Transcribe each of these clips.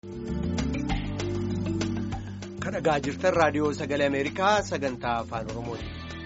Kan dhagaa jirtan raadiyoo sagalee Ameerikaa sagantaa afaan Oromooti.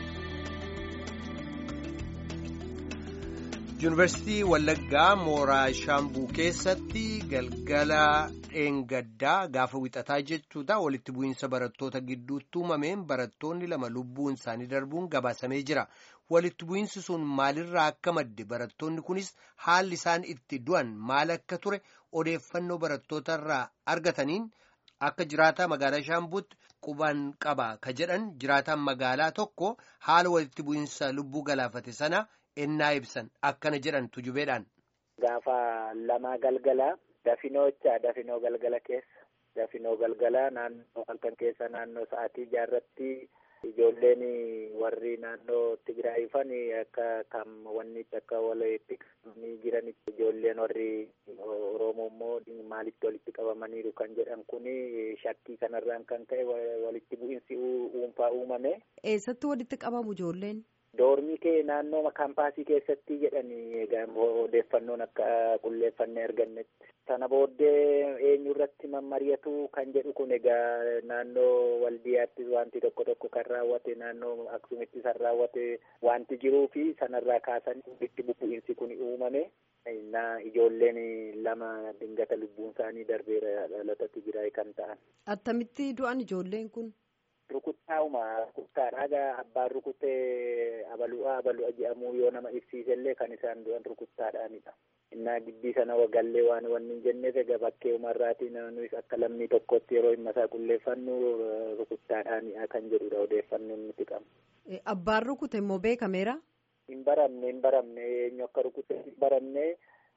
Yuunivarsiitii Wallaggaa Mooraa Shaambuu keessatti galgala dheengaddaa gaafa wixataa jechuudha walitti bu'iinsa barattoota gidduutti uumameen barattoonni lama lubbuun isaanii darbuun gabaasamee jira. Walitti bu'iinsi sun maalirraa akka madde barattoonni kunis haalli isaan itti du'an maal akka ture odeeffannoo barattootarraa argataniin. Akka jiraataa magaalaa Shaambuutti quban qaba ka jedhan jiraataan magaalaa tokko haala walitti bu'iinsa lubbuu galaafate sana ennaa ibsan akkana jedhan tujubeedhaan. Gaafa lamaa galgalaa dafinoocha dafinoo galgala keessa dafinoo galgalaa naannoo halkan keessa naannoo sa'aatii jaarratti ijoolleen warri naannoo Tigraayifan akka kam wanni akka walitti qabamanii jiranitti ijoolleen warri Oromoo immoo maalitti walitti qabamaniiru kan jedhan kun shakkii kanarraan kan ka'e walitti bu'iinsi dhuunfaa uumame. Eessatti walitti qabamu ijoolleen? Doormii kee naannoo kaampaasii keessatti jedhanii odeeffannoon akka qulleeffannee argannetti. Sana booddee eenyu irratti mammari'atu kan jedhu kun egaa naannoo waldiyaatti wanti tokko tokko kan raawwate naannoo aksumitti san raawwate wanti jiruu fi sanarraa kaasanii walitti bu'iinsi kun uumame. na ijoolleen lama dingata lubbuun isaanii darbeera dhalata Tigraay kan ta'an. Attamitti du'an ijoolleen kun? Rukuttaa'uma rukuttaadhaa abbaan rukutee abalu'aa abalu'a jedhamuu yoo nama ibsiisellee kan isaan du'an rukuttaadhaanidha. Innaa gidbii sana wagallee waan wanni hin jenneef egaa bakkee umarraatii nuyis akka lammii tokkotti yeroo dhimma isaa qulleeffannu rukuttaadhaanidha kan jedhudha odeeffannoon nuti qabna. Abbaan rukute immoo beekameera? Hin baramne hin baramne eenyu akka rukute hin baramne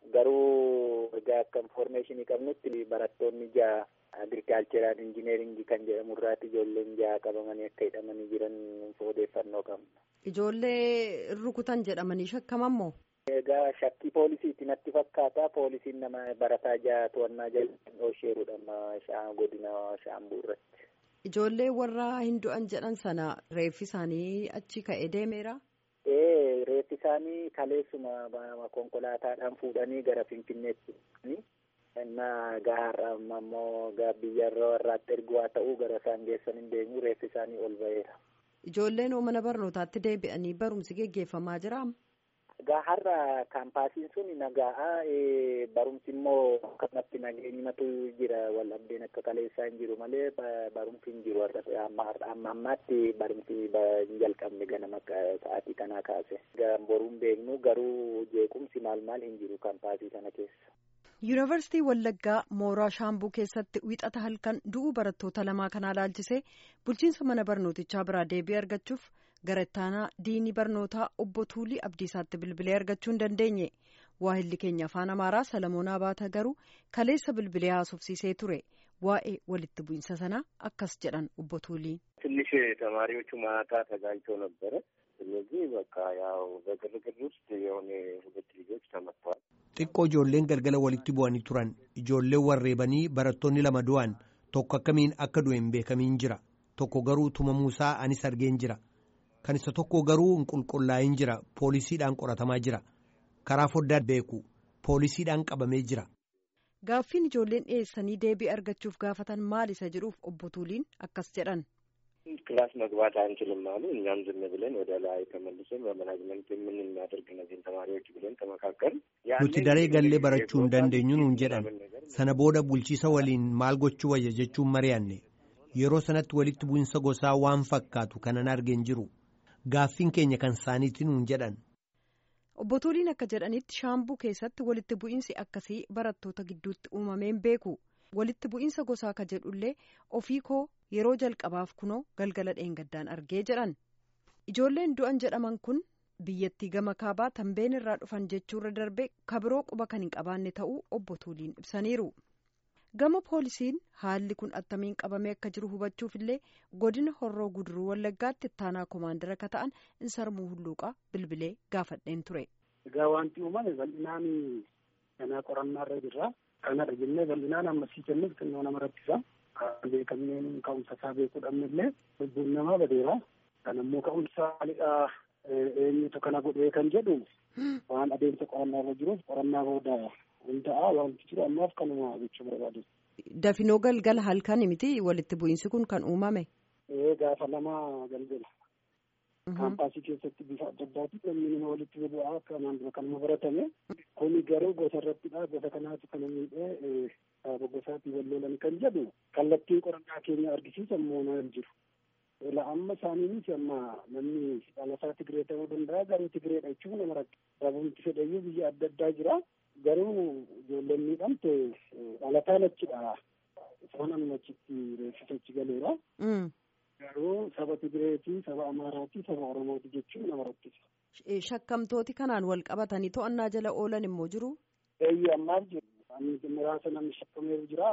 garuu egaa akka infoormeeshinii qabnutti barattoonni ja'a agirikaalcheraan injineeringii kan jedhamu irraati ijoolleen ja'a qabamanii akka hidhamanii jiran odeeffannoo qabna. Ijoollee rukutan jedhamanii shakkaman moo? Egaa shakkii poolisiiti natti fakkaata poolisiin nama barataa ja'a to'annaa jala dhoosheerudha godina shaambuu irratti. Ijoollee warra hin du'an jedhan sana reeffi isaanii achi ka'ee deemeera? Ee reeffi isaanii kaleessuma konkolaataadhaan fuudhanii gara Finfinneetti innaa gaharra ammoo biyyarra warraatti ergu haa ta'u gara isaan geessan hin deemu reeffi isaanii ol ba'eera. Ijoolleen mana barnootaatti deebi'anii barumsi geggeeffamaa jira. Gaharra kaampaasiin sun nagaa barumsi immoo akkanatti nageenyimatu jira wal dhabdeen akka kaleessaa hin jiru malee barumsi hin jiru amma ammaatti barumsi hin jalqabne ganama sa'aatii kanaa kaase. Boruun beeknu garuu jeequmsi maal maal hin jiru kaampaasii sana keessa. Yuunivarsiitii Wallaggaa Mooraa Shaambuu keessatti wixata halkan du'uu barattoota lamaa kanaa laalchisee bulchiinsa mana barnootichaa biraa deebii argachuuf gara ittaanaa diinii barnootaa obbo Tuulii Abdiisaatti bilbilee argachuu hin dandeenye. Waahilli keenya afaan Amaaraa Salamoon Abaata garuu kaleessa bilbilee haasofsiisee ture. Waa'ee walitti bu'iinsa sanaa akkas jedhan obbo Tuulii. ትንሽ ተማሪዎቹ ማታ ተጋጭተው ነበረ። ስለዚህ በቃ ያው በግርግር ውስጥ የሆነ ሁለት ልጆች ተመተዋል። xiqqoo ijoolleen galgala walitti bu'anii turan ijoolleen warreebanii barattoonni lama du'an tokko akkamiin akka du'e hin beekamiin jira tokko garuu tumamuusaa anis argeen jira kan isa tokko garuu hin qulqullaa'in jira poolisiidhaan qoratamaa jira karaa foddaa beeku poolisiidhaan qabamee jira. Gaaffiin ijoolleen dhiyeessanii deebii argachuuf gaafatan maal isa jedhuuf obbo Tuuliin akkas jedhan. ክላስ መግባት አንችልም አሉ። እኛም ዝም ብለን ወደ ላይ ተመልሰን በመናጅመንት ምን እናደርግ እነዚህን ተማሪዎች ብለን ተመካከልን። nuti daree gallee barachuu hin dandeenyu nuun jedhan sana booda bulchiisa waliin maal gochuu wayya jechuun mari'anne yeroo sanatti walitti bu'insa gosaa waan fakkaatu kanan argeen jiru gaaffiin keenya kan isaaniiti nuun jedhan. obbo Tuuliin akka jedhanitti shaambuu keessatti walitti bu'iinsi akkasii barattoota gidduutti uumameen beeku walitti bu'iinsa gosaa ka jedhullee ofii koo yeroo jalqabaaf kunoo galgala dheengaddaan argee jedhan ijoolleen du'an jedhaman kun biyyattii gama kaabaa tambeen irraa dhufan jechuurra darbe kabiroo quba kan hin qabaanne ta'uu obbo Tuuliin ibsaniiru. gama poolisiin haalli kun attamiin qabamee akka jiru hubachuuf illee godina horroo guduruu wallaggaatti ittaanaa koomaandara akka ta'an insarmuu hulluuqaa bilbilee gaafadheen ture. egaa wanti uumame bal'inaan kanaa qorannaarra jirra kanadha jennee bal'inaan ammasii kennuuf xinnoo nama rakkisa beekamneen ka'umsa isaa beekuu dhabnellee lubbuun namaa badeera kan ammoo ka'umsa maalidhaa eenyutu kana godhee kan jedhu waan adeemsa qorannaarra jiruuf qorannaa booda hundaa'aa wanti jiru ammaaf kanuma jechuu barbaadu. Dafinoo galgala halkan miti walitti bu'iinsi kun kan uumame. Gaafa lama galgala. Kaampaasii keessatti bifa adda addaatiin namni nama walitti bu'aa akka naannoo kanuma baratame. Kuni garuu gosa irrattidha. Gosa kanaatu kana miidhee gosaatii wal lolan kan jedhu kallattiin qorannaa keenya argisiisan moonaa hin jiru. Ila amma isaaniinis amma namni dhalataa Tigree ta'uu danda'a garuu Tigreedha jechuun nama rakkisa. Sababni fedhayyuu biyya adda addaa jira. Garuu ijoolleen miidhamte dhalataan achidha. Isaan amma achitti reeffisachi galeera. Garuu saba Tigireetii, saba Amaaraatii, saba Oromooti jechuun nama rakkisa. Shakkamtooti kanaan wal qabatanii to'annaa jala oolan immoo jiru? Eeyyee ammaaf jiru. Muraasa namni shakkameeru jira.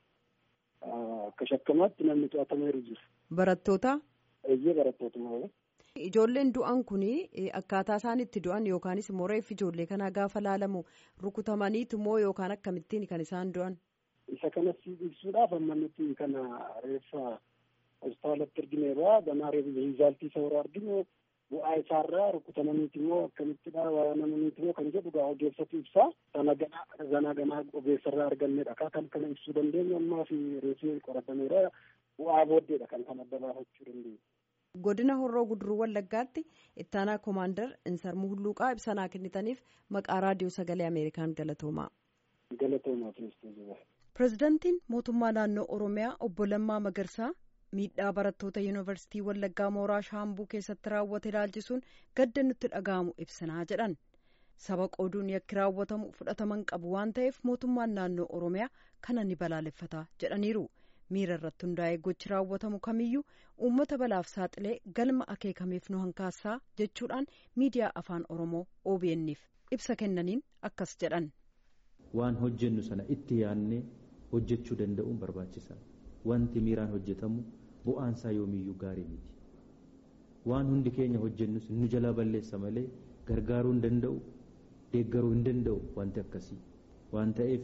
Akka shakkamaatti namni to'atameeru jira. Barattoota? Eeyyee barattoota. Ijoolleen du'an kun akkaataa isaan itti du'an yookaanis immoo reeffi ijoollee kanaa gaafa laalamu rukutamaniitu moo yookaan akkamittiin kan isaan du'an? Isa kanas ibsuudhaaf amma nuti kana reeffa hospitaalatti argineerra ganaa riizaaltii isa warra arginu bu'aa isaarraa rukutamaniiti immoo akkamittidha waraanamaniiti immoo kan jedhu gaa ogeessatu ibsaa sana ganaa sana ganaa ogeessarraa argannedha kaa kan kana ibsuu dandeenyu ammaa fi reeffi qoratameera bu'aa booddeedha kan kan adda baafachuu dandeenyu. Godina Horroo Guduruu Wallaggaatti ittaanaa koomaandar Insarmuu Hulluuqaa ibsanaa kennitaniif maqaa raadiyoo sagalee Ameerikaan galatoomaa. Galatoomaa Kiristoos. Pireezidaantiin mootummaa naannoo Oromiyaa obbo Lammaa Magarsaa miidhaa barattoota yuunivarsiitii Wallaggaa Mooraa Shaambuu keessatti raawwate ilaalchisuun gadda nutti dhaga'amu ibsanaa jedhan. Saba qooduun yakki raawwatamu fudhataman qabu waan ta'eef mootummaan naannoo Oromiyaa kana ni balaaleffata jedhaniiru. miira irratti hundaa'ee gochi raawwatamu kamiyyuu uummata balaaf saaxilee galma akeekameef nu hankaassaa jechuudhaan miidiyaa afaan oromoo OBN'if ibsa kennaniin akkas jedhan. waan hojjennu sana itti yaadnee hojjechuu danda'uun barbaachisaadha wanti miiraan hojjetamu bu'aansaa yoomiyyuu gaarii miti waan hundi keenya hojjennus nu jalaa balleessa malee gargaaruu hin danda'u deeggaruu hin danda'u wanti akkasii waan ta'eef.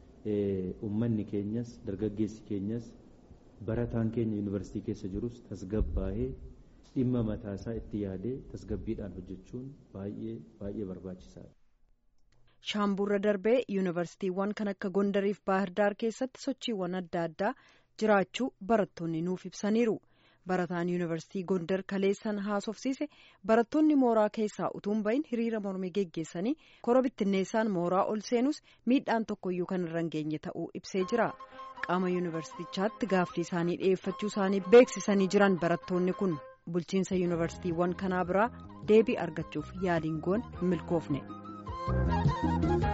ummanni keenyas dargaggeessi keenyas barataan keenya yuunivarsiitii keessa jirus tasgabbaa'ee dhimma mataasaa itti yaadee tasgabbiidhaan hojjechuun baay'ee baay'ee barbaachisaadha. Shaambuurra darbee yuunivarsiitiiwwan kan akka Gondariif Baahirdaar keessatti sochiiwwan adda addaa jiraachuu barattoonni nuuf ibsaniiru. barataan yuunivarsiitii gondar kaleessan haasofsiise barattoonni mooraa keessaa utuun bahin hiriira mormii geggeessanii kora bittinneessaan mooraa ol seenus miidhaan tokkoyyuu kan irra hin geenye ta'uu ibsee jira qaama yuunivarsiitichaatti gaaffii isaanii dhiyeeffachuu isaanii beeksisanii jiran barattoonni kun bulchiinsa yuunivarsiitiiwwan kanaa biraa deebii argachuuf yaaliin goon milkoofne.